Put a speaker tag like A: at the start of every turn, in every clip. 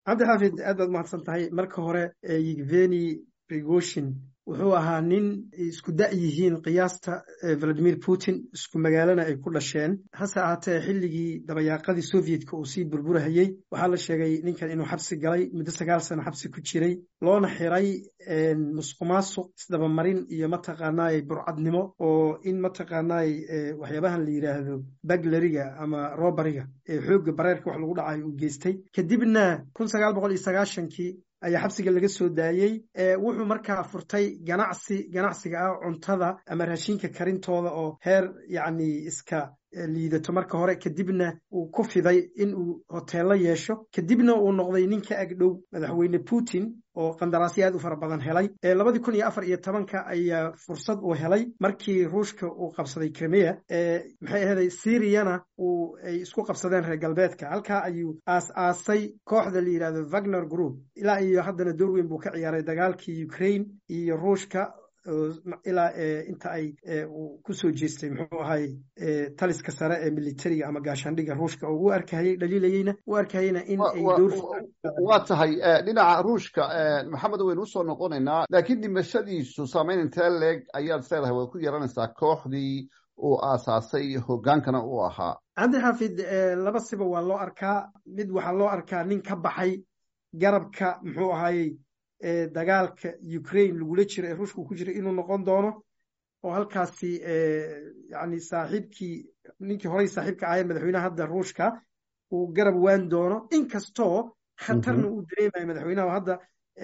A: cabdi xaafid aad baad mahadsan tahay marka hore yeveni prigoshin wuxuu ahaa nin isku da' yihiin qiyaasta valadimir putin isku magaalana ay ku dhasheen hase ahaatee xilligii dabayaaqadii sovyetka uu sii burburahayey waxaa la sheegay ninkan inuu xabsi galay muddo sagaal sano xabsi ku jiray loona xiray musuqmaasuq isdabamarin iyo mataqaanaay burcadnimo oo in mataqaanaay waxyaabahan la yidhaahdo baglariga ama robariga ee xoogga bareerka wax lagu dhacay uu geystay kadibna kun sagaal boqol iyo sagaashankii ayaa xabsiga laga soo daayey wuxuu markaa furtay ganacsi ganacsiga ah cuntada ama raashinka karintooda oo heer yacni iska liidato marka hore kadibna uu ku fiday in uu hoteello yeesho kadibna uu noqday ninka agdhow madaxweyne putin oo qandaraasyo aad u fara badan helay labadii kun iyo afar iyo tobanka ayaa fursad uu helay markii ruushka uu qabsaday crimea maxay ahaday syriana uu ay isku qabsadeen reer galbeedka halkaa ayuu aas aasay kooxda la yidhahdo wagner group ilaa iyo haddana door weyn buu ka ciyaaray dagaalkii ukraine iyo ruushka ilaa inta ay ku soo jeestay muxuu ahay taliska sare ee militariga ama gaashaandhiga ruushka oo u arkahayey dhaliilayeyna u arkahayeyna in ay
B: waa tahay dhinaca ruushka maxamed waynu usoo noqonaynaa laakiin dhimashadiisu saamayn intee leeg ayaad isleedahay way ku yeelanaysaa kooxdii uu aasaasay hogaankana uu ahaa
A: cabdi xaafid laba siba waa loo arkaa mid waxaa loo arkaa nin ka baxay garabka muxuu ahayey dagaalka ukraine lagula jiro ee ruushka ku jira inuu noqon doono oo halkaasi yani saaxiibkii ninkii horey saaxiibka ahaye madaxweynaha hadda ruushka uu garab waan doono inkastoo khatarna uu dareemayo madaxweynaha hadda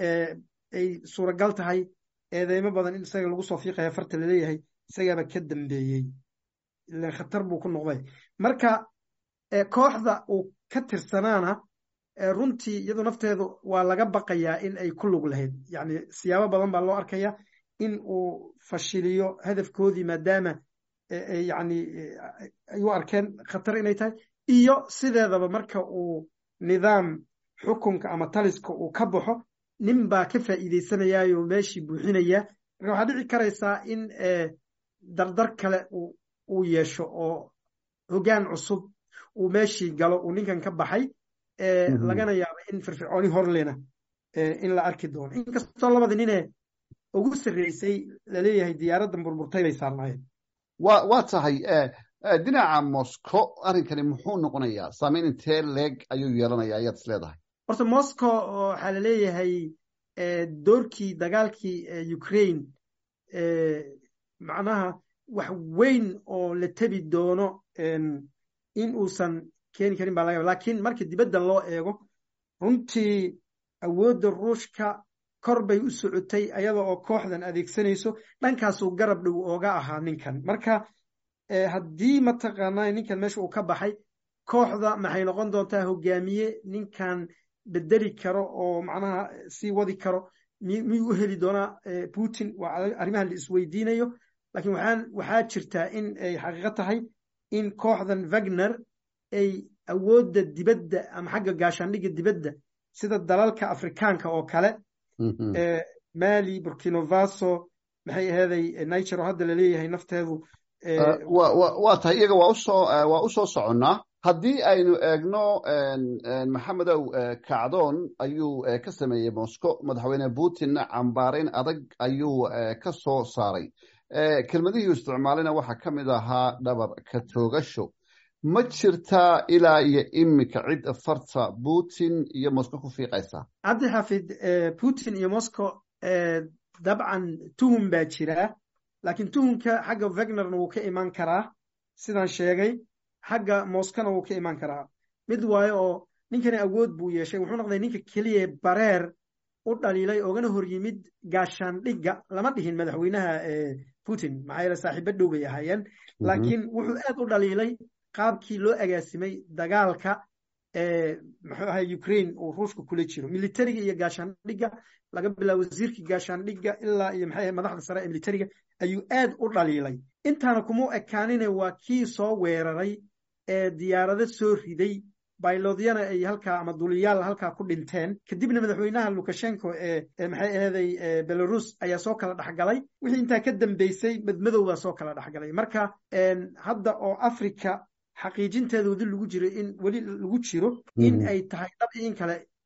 A: ay suuragal tahay eedeymo badan in isaga lagu soo fiiqaya farta laleeyahay isagaaba ka dambeeyey ilan khatar buu ku noqday marka kooxda uu ka tirsanaana runtii iyadu nafteedu waa laga baqayaa in ay ku lug lahayd yani siyaabo badan baa loo arkaya in uu fashiliyo hadafkoodii maadaama yani ay u arkeen khatar inay tahay iyo sideedaba marka uu nidaam xukunka ama taliska uu ka baxo nin baa ka faa'iideysanayaayo meeshii buuxinaya marka waxaa dhici karaysaa in dardar kale uu yeesho oo hoggaan cusub uu meeshii galo uu ninkan ka baxay lagana yaabo in firfircooni horlena in la arki doono inkastoo labada ninee ugu sarreysay laleeyahay diyaaraddan burburtay bay saarnaayeen
B: wa waa tahay dhinaca moscow arrinkani muxuu noqonayaa saamayn intee leeg ayuu yeelanaya ayaad is leedahay
A: horta moscow waxaa laleeyahay doorkii dagaalkii ukraine macnaha wax weyn oo la tebi doono in uusan keeni karin baa laga yaba lakiin marka dibadda loo eego runtii awoodda ruushka kor bay u socotay ayada oo kooxdan adeegsanayso dhankaasuu garab dhow ooga ahaa ninkan marka haddii mataqaanaa ninkan meesha uu ka baxay kooxda maxay noqon doontaa hogaamiye ninkan bedeli karo oo macnaha sii wadi karo miyuu u heli doonaa putin waa arrimahan la isweydiinayo lakiin waxaan waxaa jirtaa in ay xaqiiqo tahay in kooxdan wagner ay awoodda dibadda ama xagga gaashaandhigga dibadda sida dalalka afrikaanka oo kale mali burkino faso maxay aheeday niger oo hadda laleeyahay nafteedu
B: waa tahay iyaga waa usoo waa u soo soconnaa haddii aynu eegno maxamedow kacdoon ayuu ka sameeyey moscow madaxweyne putin cambaarayn adag ayuu ka soo saaray kelmadihii isticmaalina waxaa ka mid ahaa dhabar ka toogasho ma jirtaa ilaa iyo iminka cid farta putin iyo moscow ku fiiqaysa
A: cabdi xafid putin iyo moscow dabcan tuhum baa jiraa laakiin tuhumka xagga wagnerna wuu ka imaan karaa sidaan sheegay xagga moskana wuu ka imaan karaa mid waayo oo ninkani awood buu yeeshay wuxuu noqday ninka keliya bareer u dhaliilay oogana hor yimid gaashaandhigga lama dhihin madaxweynaha putin maxaa yeele saaxiibo dhow bay ahaayeen laakiin wuxuu aad u dhaliilay qaabkii loo agaasimay dagaalka muxuu ahay ukraine uu ruushka kula jiro militariga iyo gaashaandhigga laga bilaabo wasiirkii gaashaandhigga ilaa iyo maxay madaxda sare ee militariga ayuu aad u dhaliilay intaana kuma ekaanine waa kii soo weeraray ee diyaarado soo riday baylodyana ay halkaa ama duliyaal halkaa ku dhinteen kadibna madaxweynaha lukashenko ee maxay aheeday belarus ayaa soo kala dhexgalay wixii intaa ka dambeysay madmadow baa soo kala dhexgalay marka hadda oo africa xaqiijinteeda wadi lagu jiro in weli lagu jiro in ay tahay dhab in kale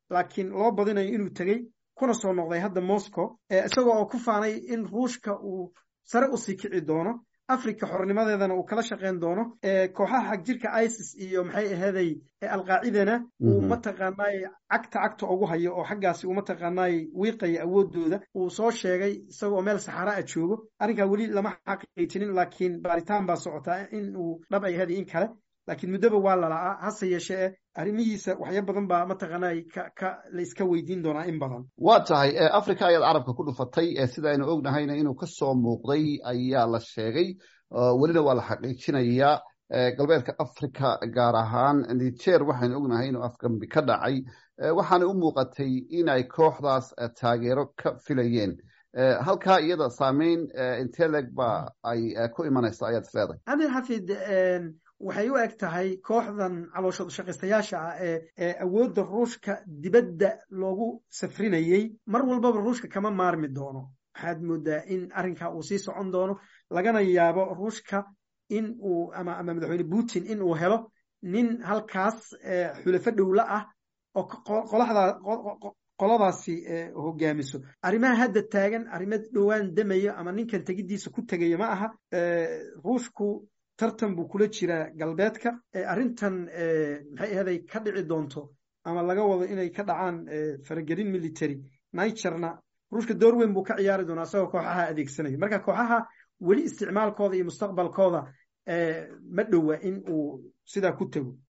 A: laakiin loo badinayo inuu tegey kuna soo noqday hadda moscow isagoo oo ku faanay in ruushka uu sare usii kici doono africa xornimadeedana uu kala shaqayn doono kooxaha xag jirka isis iyo maxay aheeday alqaacidana uu mataqaanaay cagta cagta ugu hayo oo xaggaasi uu mataqaanaay wiiqaya awoodooda uu soo sheegay isagoo meel saxara a joogo arrinkaa weli lama xaqiijinin laakiin baaritaan baa socotaa in uu dhab ay aheeday in kale laakiin muddoba waa lala'aa hase yeeshee eh arrimihiisa waxya badan baa mataqaanay ka la iska weydiin doonaa in badan
B: waa tahay africa ayaad carabka ku dhufatay sidaynu ognahayna inuu ka soo muuqday ayaa la sheegay welina waa la xaqiijinayaa galbeedka africa gaar ahaan niger waxaynu ognahay inuu afgambi ka dhacay waxaana u muuqatay inay kooxdaas taageero ka filayeen halkaa iyada saameyn inteleg ba ay ku imanaysa ayaad is leedahay
A: cabdil xafid waxay u eg tahay kooxdan calooshooda shaqaystayaasha ah ee ee awoodda ruushka dibadda loogu safrinayey mar walbaba ruushka kama maarmi doono waxaad moodaa in arrinkaa uu sii socon doono lagana yaabo ruushka in uu ama ama madaxweyne putin in uu helo nin halkaas xulafo dhowla ah oo qolaxdaa qoladaasi hogaamiso arrimaha hadda taagan arrimo dhowaan damayo ama ninkan tegiddiisa ku tegaya ma aha ruushku tartan buu kula jiraa galbeedka arrintan maxay ahaday ka dhici doonto ama laga wado inay ka dhacaan faragelin military nigerna ruushka door weyn buu ka ciyaari doonaa isagoo kooxaha adeegsanayo marka kooxaha weli isticmaalkooda iyo mustaqbalkooda ma dhowa in uu sidaa ku tego